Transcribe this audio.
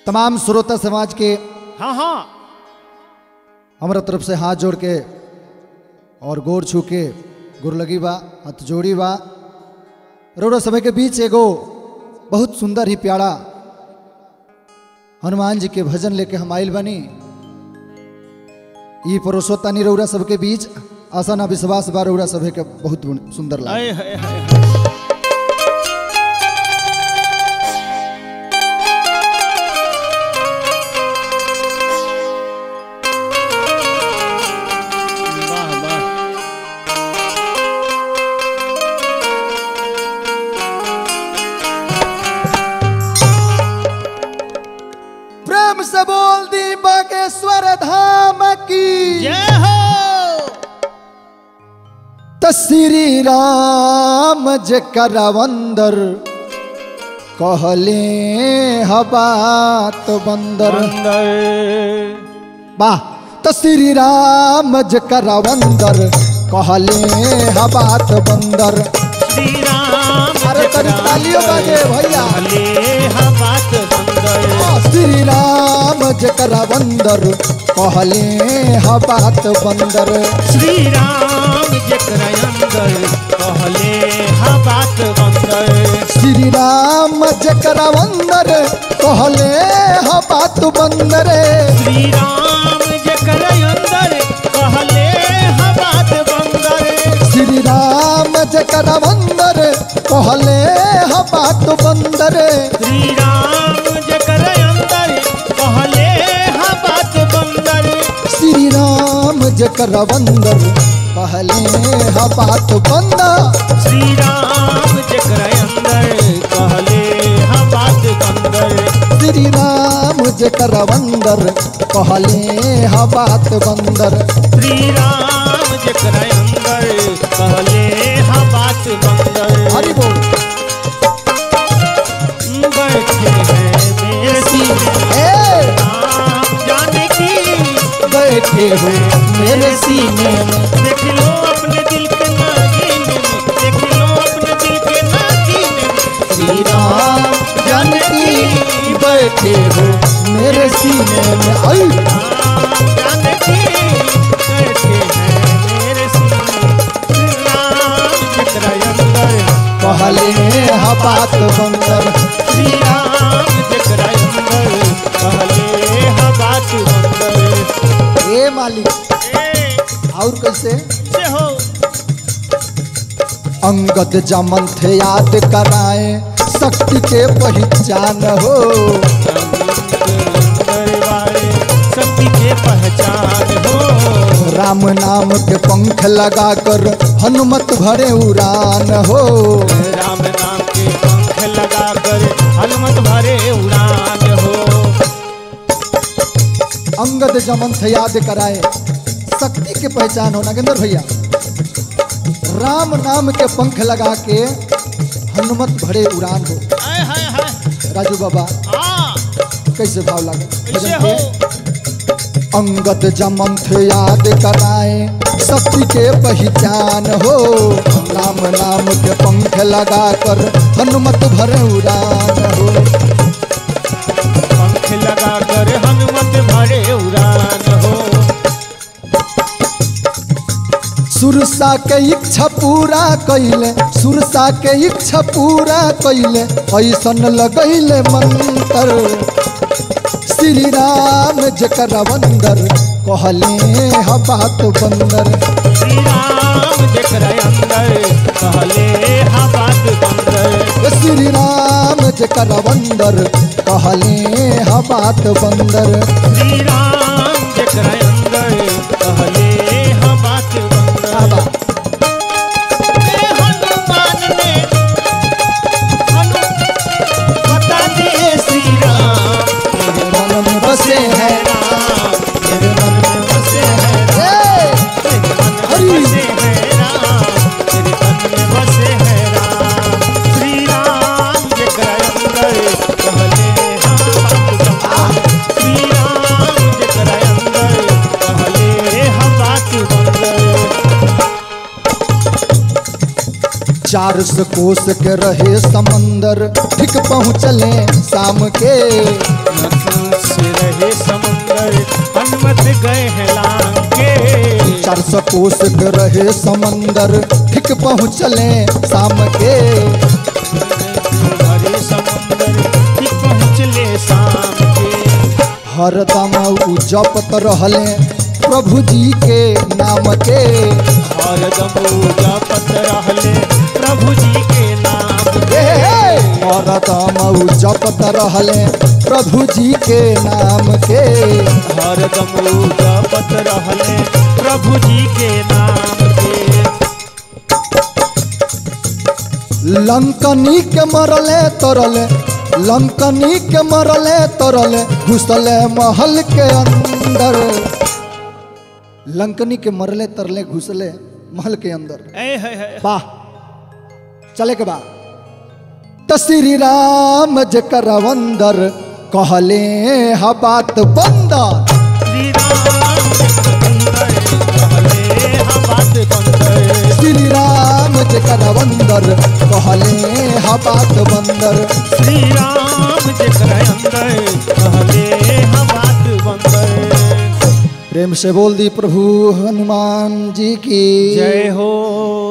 तमाम श्रोता समाज के हाँ हाँ हमारा तरफ से हाथ जोड़ के और गोर छू के गुर लगी बा हाथ जोड़ी बा रोड़ा समय के बीच एगो बहुत सुंदर ही प्यारा हनुमान जी के भजन लेके हम आइल बनी ई परोसोतानी रौरा सबके बीच आशा ना विश्वास बा रौरा सभे के बहुत सुंदर लागे आए हाय हाय हाय। वाह वाह प्रेम से बोल दी बागेश्वर धाम की जय हो त श्री राम जकर वंदर कहले हबात बंदर अंदर वाह त श्री राम जकर वंदर कहले हबात बंदर श्री राम अरे तनी तालियों बाजे भैया। भले हम बात बंदर श्री राम जकर वंदर कहले हबात बंदर श्री राम जकरा अंदर कहले हा बात बंदर श्री राम जकर वंदर कहले हबात बंदर श्री राम जकरा अंदर कहले हा बात बंदर श्री राम जकर वंदर कहले हबात बंदर श्री राम जकरा अंदर कहले हा बात बंदर श्री राम जकर वंदर कहले हबात बंदर श्री राम जकरा अंदर कहले हा बात बंदर श्री राम जकर वंदर कहले हबात बंदर श्री राम जकरा अंदर कहले हा बात बंदर हरि बोल बैठे हैं मेरे सीने ए राम जाने की बैठे हो मेरे सीने में देख लो अपने दिल के नागीने में देख लो अपने दिल के नागीने में श्री राम जानकी बैठे हो मेरे सीने में आई राम जाने की बैठे हैं मेरे सीने श्री राम जकरा अंदर कहले हबात बंदर श्री राम जकरा अंदर कहले हा बात बंदर ए मालिक ए और कैसे से हो अंगद जमन थे याद कराए शक्ति के पहचान हो दरबारे शक्ति के पहचान हो राम नाम के पंख लगाकर हनुमत भरे उड़ान हो राम नाम के पंख लगाकर हनुमत भरे उड़ान हो अंगद जमन थे याद कराए शक्ति के पहचान हो नागेंद्र भैया राम नाम के पंख लगा के हनुमत भरे उड़ान हो हाय हाय हाय राजू बाबा हाँ कैसे भाव लगा कैसे भजन हो के? अंगद जमंथ याद कराए शक्ति के पहचान हो राम नाम के पंख लगाकर हनुमत भरे उड़ान हो पंख लगाकर हनुमत भरे उड़ान हो सुरसा के इच्छा पूरा कैले सुरसा के इच्छा पूरा कैले ऐसन लगैले मंत्र श्री राम जकर वंदर कहले ह बात बंदर श्री राम जकरा अंदर कहले हा बात बंदर श्री राम जकर वंदर कहले ह बात बंदर श्री राम जकरा अंदर कहले हा बात बंदर बाबा ए हनुमान ने हनु बता दिए श्री राम मेरे मन में बसे है राम मेरे मन में बसे है हे! तेरे मन में हरि! बसे है राम तेरे मन में बसे है राम श्री राम जकरा अंदर कहले हा बात बंदर श्री राम जकरा अंदर चार सौ कोस के रहे समंदर ठीक पहुँचले शाम के नसन से रहे समंदर हनुमत गए हैं लांगे चार सौ कोस के रहे समंदर ठीक पहुँचले शाम के भरे समंदर कि पहुँचले शाम के हरदम उ जपत रहले प्रभु जी के नाम के हरदम जपत रहले प्रभु जी के नाम हे, हे, हरदम उ जपत रहले प्रभु जी के नाम के हरदम जपत रहले प्रभु जी के नाम के लंकनी के मरले तरले लंकनी के मरले तरले घुसले महल के अंदर लंकनी के मरले तरले घुसले महल के अंदर ऐ है है वाह चले के बा त श्री राम जकर अंदर कहले हा बात बंदर श्री राम सुंदर कहले हम बात बंदर श्री राम जकर अंदर कहले हा बात बंदर श्री राम जकर अंदर कहले हम बात बंदर प्रेम से बोल दी प्रभु हनुमान जी की जय हो